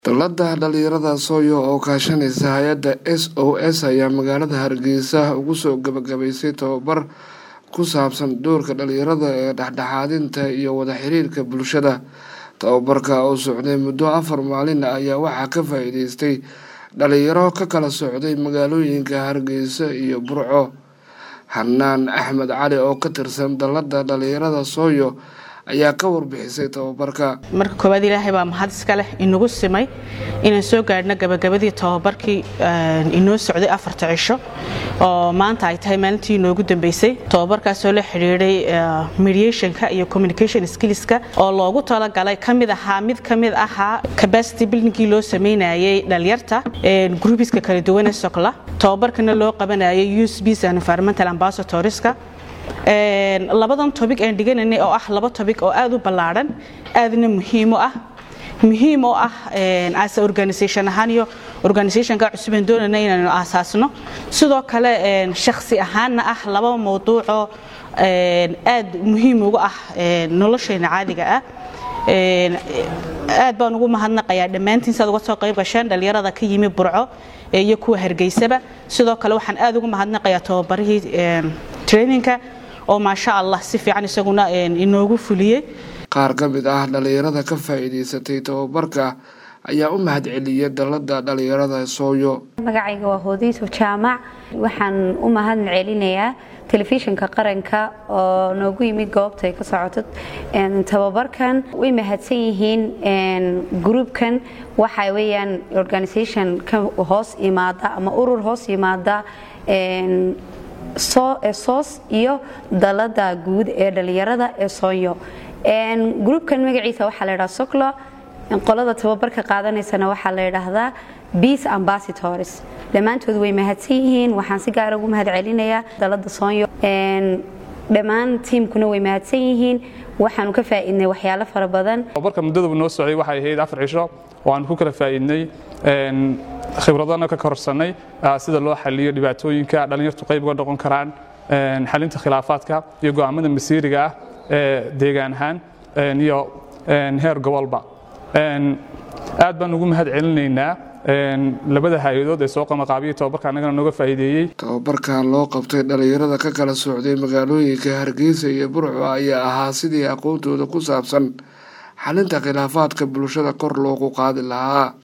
Dowladda dhalinyarada Sooyo oo kaashanaysa hay-adda SOS ayaa magaalada Hargeysa ugu soo gabagabaysay tababar ku saabsan doorka dhalinyarada ee dhexdhexaadinta iyo wada xiriirka bulshada. Tababarka oo socday muddo afar maalin ah ayaa waxaa ka faa'iideystay dhalinyaro ka kala socday magaalooyinka Hargeysa iyo Burco. Xanaan Axmed Cali oo ka tirsan dowladda dhalinyarada Sooyo ayaa ka warbixisay tababarka. marka koowaad ilaahay baa mahad iska leh inagu simay inaan soo gaadhno gabagabadii tababarkii inoo socday afarta cisho oo maanta ay tahay maalintii inoogu dambeysay tababarkaasoo la xidhiidhay mediationka iyo communication skillska oo loogu talagalay kamid ahaa mid kamid ahaa capacity buildingkii loo sameynayay dhalinyarta groupiska kala duwan ee socla tababarkana loo qabanayay usbs and environmental ambassadorska labadan tobic aan dhigananay oo ah laba tobic oo aad u ballaadhan aadna muhiim u ah muhiim oo ah as organisation ahaan iyo organisationka cusub aan doonayna inaanu aasaasno sidoo kale shakhsi ahaanna ah laba mawduucoo aad muhiim uga ah nolosheena caadiga ah aad baan ugu mahadnaqayaa dhammaantiin saad uga soo qayb gasheen dhalinyarada ka yimi burco iyo kuwa hargeysaba sidoo kale waxaan aad ugu mahadnaqayaa tababarihii traininka oo maasha allah si fiican isaguna inoogu fuliyey qaar ka mid ah dhalinyarada ka faa'iidaysatay tababarka ayaa u mahadceliyay dowladda dhalinyarada sooyo magacayga waa hoodiiso jaamac waxaan u mahad celinayaa telefishinka qaranka oo noogu yimid goobta ay ka socoto tababarkan way mahadsan yihiin gruubkan waxa weeyaan organisation ka hoos yimaada ama urur hoos yimaada soos iyo dalada guud ee dhalinyarada ee soonyo gruubkan magaciisa waxaa la ydhaha soclo qolada tababarka qaadanaysana waxaa la ydhaahdaa beace ambassadors dhammaantood way mahadsan yihiin waxaan si gaara ugu mahad celinayaa dalada soonyo dhammaan tiimkuna way mahadsan yihiin waxaanu ka faa'iidnay waxyaalo fara badan tababarka muddadaba noo socday waxay ahayd afar cisho oo aan ku kala faa'iidnay khibradana ka korsanay sida loo xaliyo dhibaatooyinka dhallinyartu qayb uga noqon karaan xalinta khilaafaadka iyo go'aamada masiiriga ah ee deegaan ahaan iyo heer gobolba aad baan ugu mahad celinaynaa labada hay-adood ee soo qamaqaabiya tababarka annagana nooga faa'iideeyey tababarkan loo qabtay dhalinyarada ka kala socday magaalooyinka hargeysa iyo burco ayaa ahaa sidii aqoontooda ku saabsan xalinta khilaafaadka bulshada kor loogu qaadi lahaa